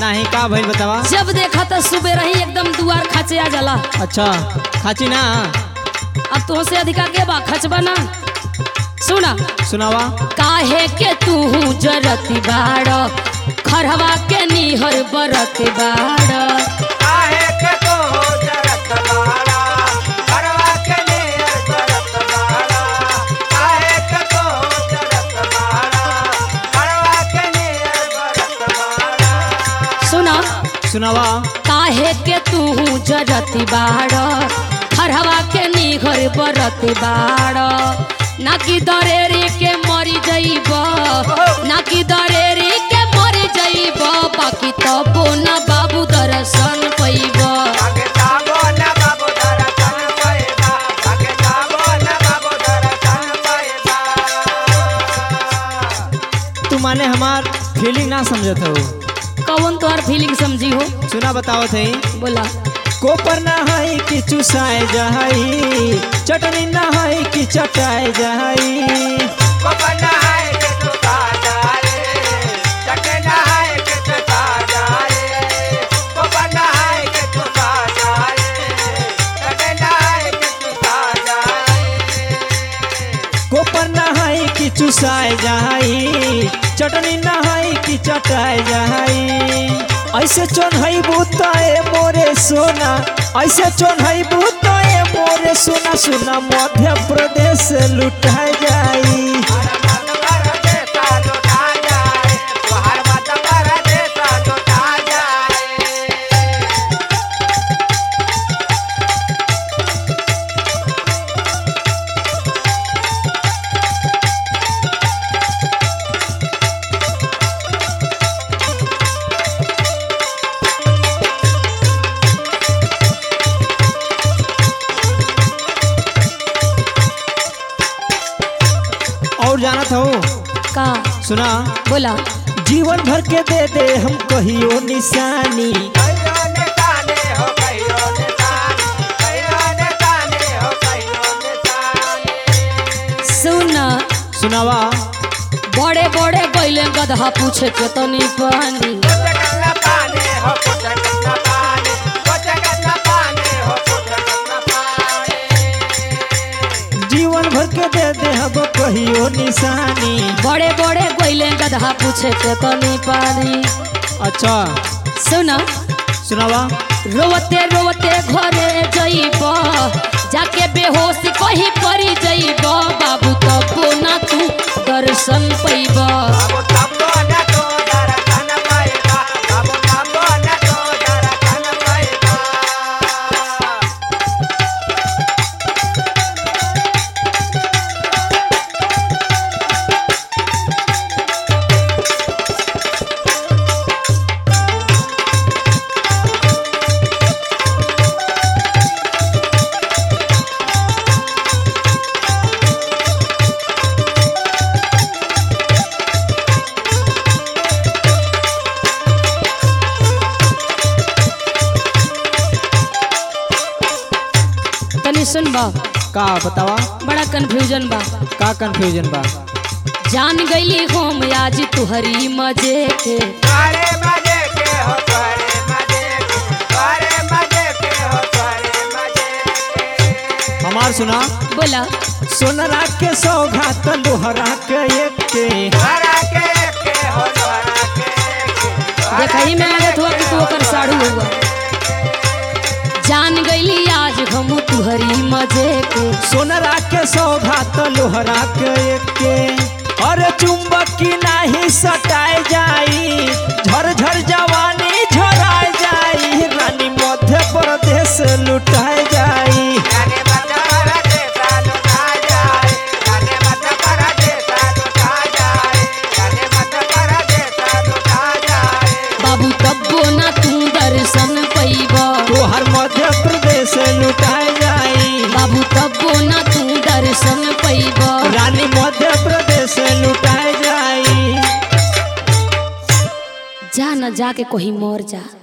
नहीं का भइल बतावा जब देखा तो सुबह रही एकदम दुआर खाचे आ जाला अच्छा खाची ना अब तो से अधिका के बा खचबा ना सुना सुनावा काहे के तू जरती बाड़ खरवा के निहर बरत बाड़ काहे के तो जरत बाड़ा घरवा के नियर करत बाड़ा काहे के तो जरत बाड़ा घरवा के नियर करत बाड़ा सुना सुनावा काहे के तू जरती बाड़ खरवा के निहर बरत बाड़ ना कि दरेरी के मरी जइब ना कि दरेरी के मरी जइब बाकी तबो ना बाबू दर्शन पैब आगे जाबो न बाबू दर्शन पैदा आगे जाबो न बाबू दर्शन पैदा तू माने हमार फीलिंग ना समझत हो कौन तोहर फीलिंग समझी हो सुना बताओ थे बोला कोपर ना है कि चुसाए जाई चटनी ना है कि चटाए जाई कोपन है के तू ताजा रे चटन है के तू ताजा रे कोपन है के तू ताजा रे चटन है के तू ताजा रे कोपर ना है कि चुसाए जाई चटनी ना है कि चटाए जाई ऐसे चोन है बुताए मोरे सोना ऐसे चोन है बुताए मोरे सोना सोना मध्य प्रदेश लुटाए जाई हर मत पर देता लुटा जाए हर मत पर देता लुटा जाए और जानत हो का सुना बोला जीवन भर के दे दे हम कहियो निशानी कहियो ने ताने हो कहियो ने ताने कहियो ने ताने हो कहियो ने ताने सुन सुनावा बड़े बड़े गैले गधा पूछे के तनी पानी कुछ करना पाने हो कुछ करना पाने कुछ करना पाने हो कुछ करना पाने जीवन भर के दे दे हम कहियो निशानी बड़े बड़े गैले गधा पूछे के तनी पानी अच्छा सुन सुनावा रोवते रोवते घरे जइब जाके बेहोश कहीं पड़ी जइब बाबू तबो ना तू दर्शन पैब बाबू तब्बो न तो दर्शन पाएगा बाबू तब्बो न तो दर्शन पाएगा तनी सुन बा का बतावा बड़ा कंफ्यूजन बा का कंफ्यूजन बा जान गईली हम आज तुहरी मजे के सारे मजे के हो सारे मजे के सारे मजे के हो सारे मजे के हमार सुना बोला सोनरा के सौगात लोहरा के एक के हरा के के हो हरा के के देखही में लगत हुआ कि तू ओकर साड़ू हुआ जान गईली आज हम तुहरी मजे के सोनरा के सौगात लोहरा के एक के अरे चुंबक की नाही सटाए जाई झर झर जवानी झराए जाई रानी मध्य प्रदेश लुटाए जाई गाने मत पर देता लुटा जाए गाने मत पर देता लुटा जाए गाने मत पर देता लुटा जाए बाबू तब्बो ना तू दर्शन पैब तोहर मध्य प्रदेश लुटाए जाई बाबू तब्बो ना तू दर्शन पैब रानी मध्य प्रदेश लुटाए जाई जा न जाके कहीं मर जा